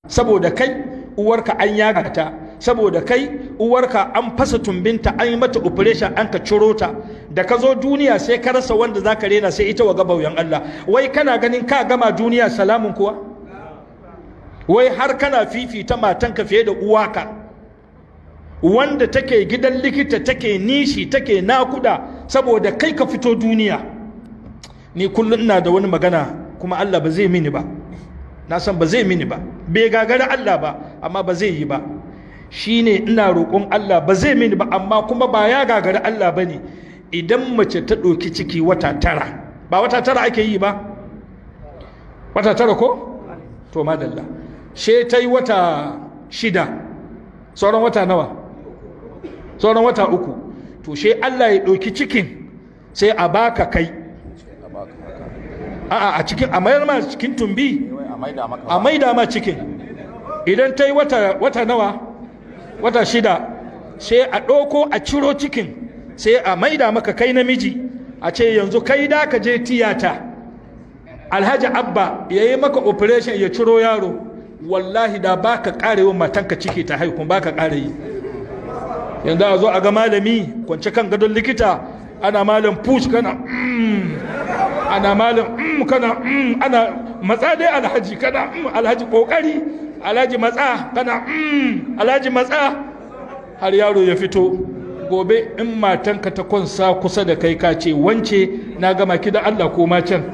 saboda kai uwarka an yaga ta saboda kai uwarka an fasa tumbinta an yi mata operation an ka ciro ta da ka zo duniya sai ka rasa wanda za ka rena sai ita wa gabauyan Allah wai kana ganin ka gama duniya salamun kuwa wai har kana fifita matanka fiye da uwaka wanda take gidan likita take nishi take nakuda saboda kai ka fito duniya ni kullum ina da wani magana kuma Allah ba zai mini ba na san ba zai mini ba bai gagara Allah ba amma ba zai yi ba shine ina roƙon Allah ba zai mini ba amma kuma ba ya gagara Allah ba ne idan mace ta ɗauki ciki wata tara ba wata tara ake yi ba wata tara ko to madalla she ta yi wata shida sauran wata nawa sauran wata uku to she Allah ya ɗauki cikin sai a baka kai a'a a cikin a mayar ma cikin tumbi a maida ma cikin idan ta yi wata, wata nawa wata shida sai a ɗauko a ciro cikin sai a maida maka kai namiji a ce yanzu kai da ka je tiyata alhaji abba ya yi maka operation ya ciro yaro wallahi da ba ka ƙare wa matanka ciki ta haihu ba ka ƙare yi yanzu a zo a ga malami kwance kan gadon likita ana malam push kana mm, ana malam mm, kana mm, ana matsa dai alhaji kana mm, alhaji kokari alhaji matsa kana mm, alhaji matsa har yaro ya fito gobe in matanka ta kwansa kusa da kai ka ce wance na gama ki da Allah ko ma can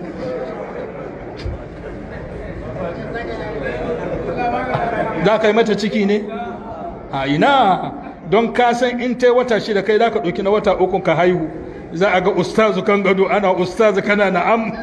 za ka yi mata ciki ne a ina don ka san in ta wata shida kai za ka ɗauki na wata uku ka haihu za a ga ustazu kan gado ana ustazu kana na'am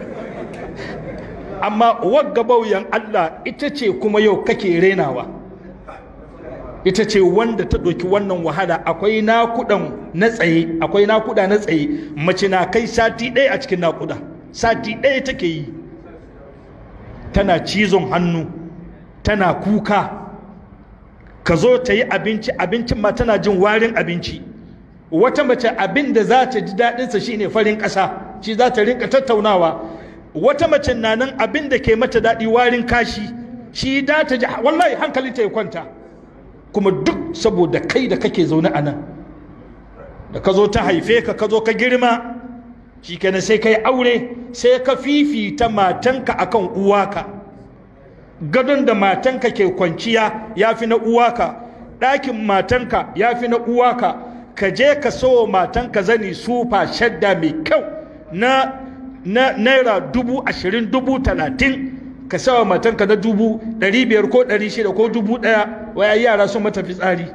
amma wagga bauyan Allah ita ce kuma yau kake renawa ita ce wanda ta ɗauki wannan wahala akwai nakudan na tsaye akwai nakuda na tsaye mace na kai sati ɗaya a cikin nakuda sati ɗaya take yi tana cizon hannu tana kuka ka zo ta yi abinci abincin ma tana jin warin abinci wata mace abin da za ta ji daɗinsa shine farin ƙasa shi za ta rinka tattaunawa wata mace na nan abin da ke mata daɗi warin kashi shi da ta ji wallahi hankali ta ya kwanta kuma duk saboda kai da kake zaune a nan da ka zo ta haife ka ka zo ka girma shi kenan sai ka yi aure sai ka fifita matanka akan uwaka gadon da matanka ke kwanciya ya fi na uwaka ɗakin matanka ya fi na uwaka ka je ka so matanka zani sufa shadda mai kyau na na naira dubu ashirin dubu talatin ka sawa matanka na dubu ɗari biyar ko ɗari shida ko dubu ɗaya waya yara sun mata fitsari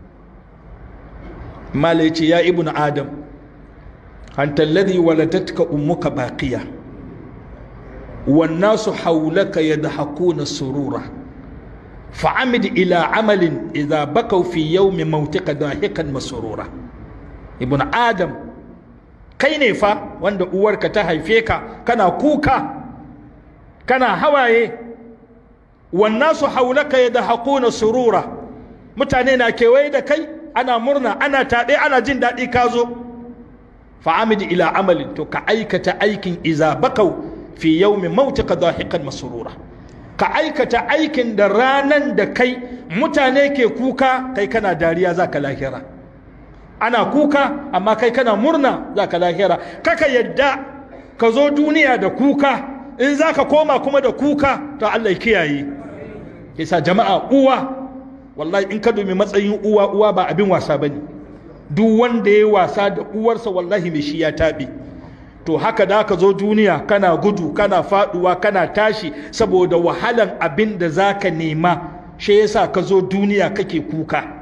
mala ya ce ya ibn adam anta alladhi waladatka ummuka baqiya والناس حولك يضحكون سرورا فعمد إلى عمل إذا بكوا في يوم موتك ضاحكا مسرورا ابن آدم kai ne fa wanda uwarka ta haife ka kana kuka kana hawaye wannan su haulaka ya da haƙuna surura mutane na kewaye da kai ana murna ana taɗe ana jin daɗi ka zo fa'amidi ila amalin to ka aikata aikin iza bakau fi yaumi mautika dahiqan masrura ka aikata aikin da ranan da kai mutane ke kuka kai kana dariya zaka lahira ana kuka amma kai kana murna zaka lahira kaka yadda ka zo duniya da kuka in zaka koma kuma da kuka to Allah ya kiyaye yasa jama'a uwa wallahi in ka domin matsayin uwa uwa ba abin wasa bane duk wanda ya wasa da uwarsa wallahi mai shi ya taɓe to haka da ka zo duniya kana gudu kana faduwa kana tashi saboda wahalan abin da za ka nema shi yasa ka zo duniya kake kuka